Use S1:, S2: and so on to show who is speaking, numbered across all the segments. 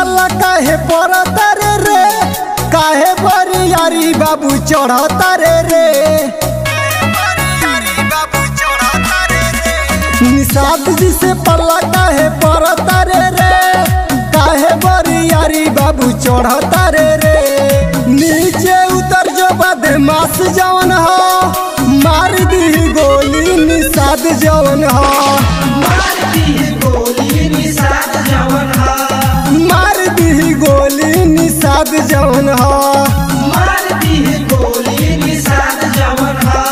S1: पल्ला काहे पड़ता रे रे काहे बरियारी बाबू चढ़ता रे रे निषाद जी से पल्ला काहे पड़ता रे रे काहे बरियारी बाबू चढ़ता रे रे नीचे उतर जो बदमाश जवन हो मार दी गोली निषाद जवन हो
S2: मारती है गोली निषाद जवन हा
S1: मार दी गोली निषाद जवन हो
S2: मारती है गोली निषाद जवन हा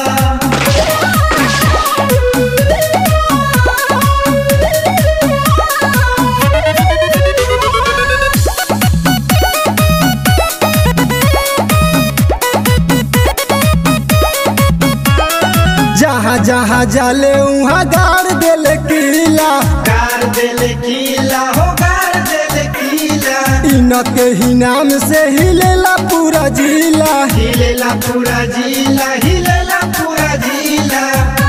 S1: जहाँ जहाँ जाले उहाँ गाड़ देले किला
S2: गार देले कीला हो गार देले कीला
S1: इनके ही नाम से हिलेला पूरा जिला
S2: हिलेला पूरा जिला हिलेला पूरा जिला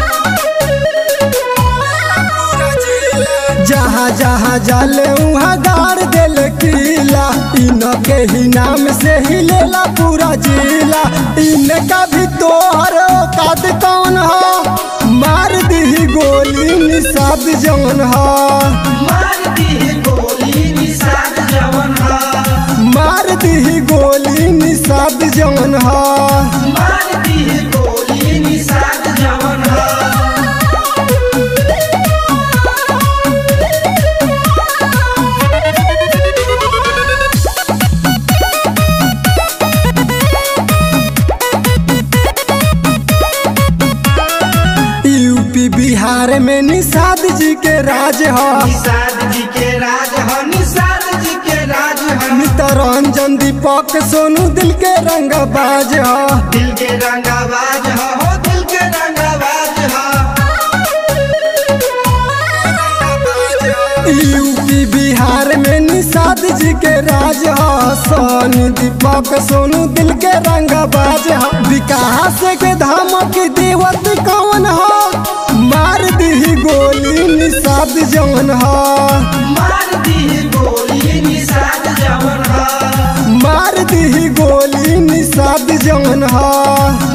S1: जहाँ जहाँ जाले उहाँ गाड़ देले किला इनके ही नाम से हिलेला पूरा जिला इनका भी तोहर औकात कौन हो मार दी गोली निषाद जौन हो
S2: मारती है गोली निषाद जवन हा
S1: मार दी गोली निषाद जौन हो
S2: मारती है गोली निषाद जवन हा
S1: यूपी बिहार में निषाद जी के राज हो
S2: निषाद जी के राज ह निषाद जी के राज ह
S1: नितरंजन दीपक सोनू दिल के रंग बाज हो
S2: दिल के रंगाबाज ह हो दिल के रंगाबाज ह
S1: यूपी बिहार में निषाद जी के राज हो सोनू दीपक सोनू दिल के रंग बाज हो विकास के धमक देवत कौन हो मार दी गोली निषाद जौन हो
S2: मारती है गोली निषाद जवन ह
S1: मार दी गोली निषाद जौन हो